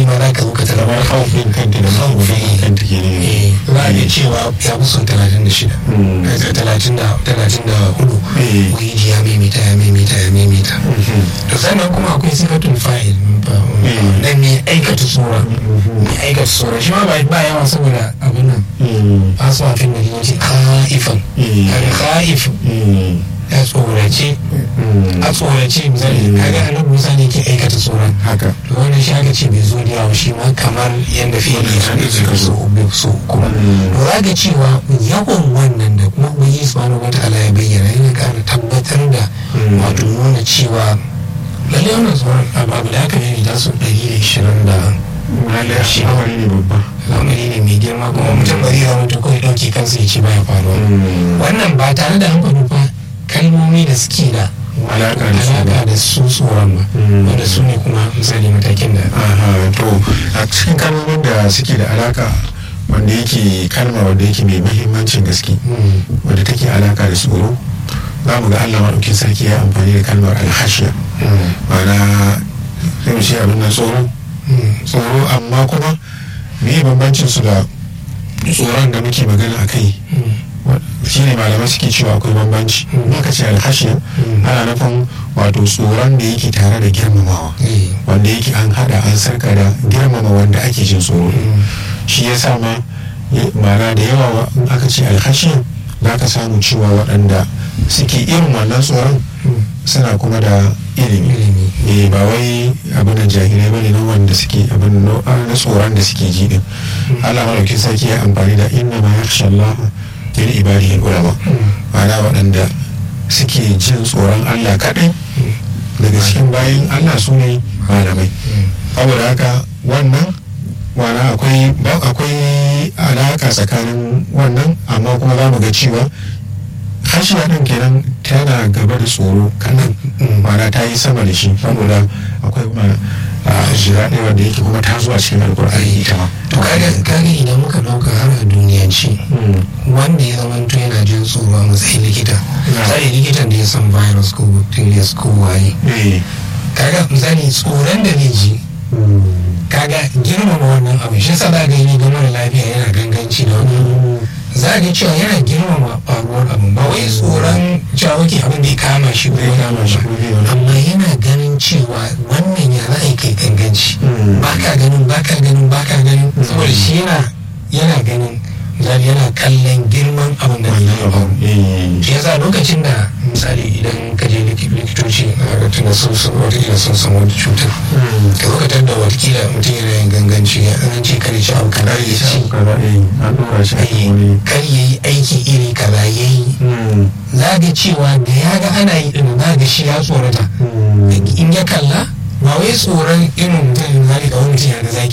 ma za ka zo ka tara kamar haufin kanta da mafi magana kanta ke ne eh za a iya cewa ya fi son talatin da shida talatin da talatin da hudu Eh. ubangiji ya maimaita ya maimaita ya maimaita to sannan kuma akwai sifatun fa'il Mm. dan mai aikata tsora mai aikata tsora shi ma ba ba yawa saboda abin nan aswafin da yace khaifan Mm. kaga khaif ya tsorace a tsorace misali kaga annabi Musa ne ke aikata tsoron haka to wannan shi aka ce bai zo da yawa shi ma kamar yadda fiye Wannan shi ne suka so so kuma Mm. to za ka cewa yawan wannan da kuma ubangiji subhanahu wataala ya bayyana yana ƙara tabbatar da Mm. wato nuna cewa lallai wannan tsoron abu abu da aka yi da su ɗari da ishirin da lalle shi awari ne babba al'amari ne mai girma kuma mutum ba zai zama to kawai ɗauke kansa ya ce baya faruwa wannan ba tare da an faɗi ba kalmomi da suke da Alaƙa da su ba. alaƙa da su tsoron ba Mm. wanda su ne kuma misali matakin da Aha, to a cikin kalmomin da suke da alaka wanda yake kalma wanda yake mai mahimmancin gaske Mm. wadda take alaka da tsoro za mu ga allah maɗaukin sarki ya amfani da kalmar alhashiya Mm. ma'ana sai mu ce abin nan tsoro Mm. tsoro amma kuma me bambancin su da tsoron da muke magana a kai Mm. shi ne malamai suke cewa akwai bambanci Mm. aka ce alhashiya Mm. ana nufin wato tsoron da yake tare da girmamawa Eh. wanda yake an hada an sarka da girmama wanda ake jin tsoro Mm. shi ya sa ma ya- ma'ana da yawa wa- in aka ce alhashi za ka samu cewa waɗanda suke irin wannan tsoron Mm. suna kuma da ilimi Ilimi. eh ba wai abin da jahilai bane na wanda suke abin na na tsoron da suke ji din Allah madaukin sarki ya amfani da inna ma yakhsha Allah min ibadihi ulama ma'ana waɗanda suke jin tsoron Allah kaɗai daga cikin bayan Allah su ne malamai saboda haka wannan wana akwai ba akwai alaka tsakanin wannan amma kuma za mu ga cewa hashiya ɗin kenan tana gaba da tsoro kanan mana ta yi sama da shi saboda akwai ma a shira ɗaya wanda yake kuma ta zuwa cikin alkur'ani ita ma to kaga kaga idan muka dauka har a duniyanci wanda ya zama to yana jin tsoro a matsayin likita misali likitan da ya san virus ko bacteria ko waye eh kaga misali tsoron da zai ji kaga girmama wannan abu shi yasa za ga yi ga mara lafiya yana ganganci da wani za ga cewa yana girmama faruwar abu ba wai tsoron cewa wake abin da ya kama shi ko Zai wani kama abu shi ba. ko zai wani amma yana ganin cewa wannan ya za a yi kai ganganci Mm. ba ka ganin ba ka ganin ba ka ganin saboda shi yana yana ganin misali yana kallon girman abin da wannan zai faru abu eh shi yasa lokacin da misali idan ka je liki- likitoci a tunda sun sun watakila sun san wani cutar ka zo ka tadda watakila mutum yana yin ganganci ya an ce kare shi abu kaza ya ci kaza eh an dora shi akan ai, wani kar ya yi aiki iri kaza ya yi za ga cewa da ya ga ana yi ɗin za ga shi ya tsorata in ya kalla ba wai tsoron irin mutum zalika wani mutum ya ga zaki